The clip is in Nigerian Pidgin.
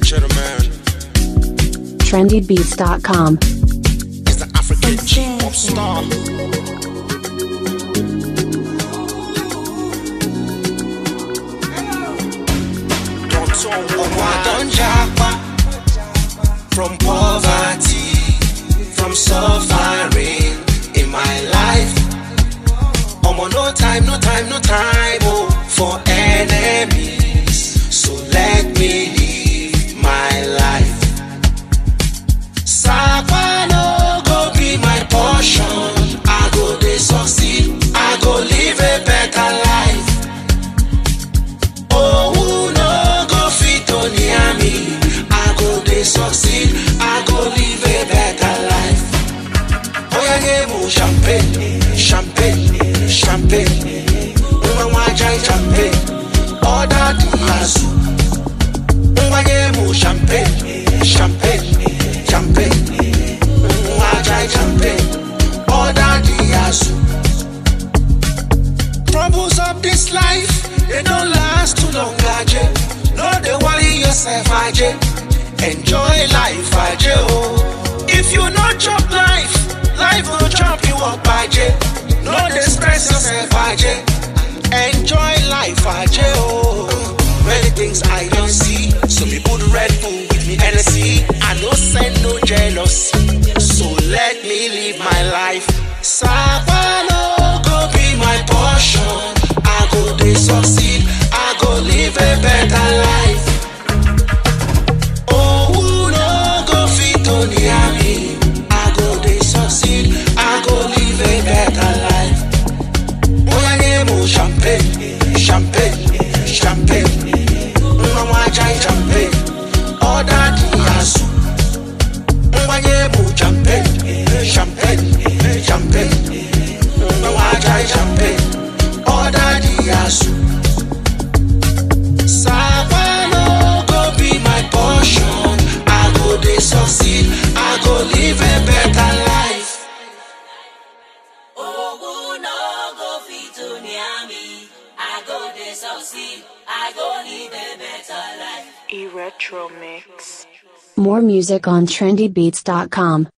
Cheddar Man trendybeats.com. is the African G-pop star. Don't talk Ọmọ don japa from poverty, from suffering in my life. Ọmọ no time, no time, no time oh, for enemies. So let me live my life. Sapa no go be my portion. I go dey succeed. I go live a better life. Oh, no go fit on me. I go dey succeed. I go live a better life. Oya give me champagne, champagne, champagne. Nwa nwa jai champagne. Order the yasu. Nwa give me champagne, champagne, champagne. Nwa jai champagne. Order the yasu. Troubles of this life, they don't last too long, Aje. No, they worry yourself, Aje. Enjoy life, Aje. Oh. If you not chop life, life will chop you up, Aje. No, they stress yourself, Aje. Enjoy life, Aje. Oh. Many things I don't see. Some people do Red Bull with me Hennessy. I no send no jealousy. So let me live my life. Savannah go be my portion. I go dey succeed. I go live a better life. Oh, who no go fit on me. I go dey succeed. I go live a better life. Oya name champagne, champagne, champagne. Mama jai champagne. Order the yasu. Nwa name champagne, champagne, champagne. Mama jai champagne. Order the yasu. Savannah go be my portion. I go dey succeed. I go live a better life. Ogun no go fit to near me. I go dey succeed. I go live a better life. E Retro Mix. More music on trendybeats.com.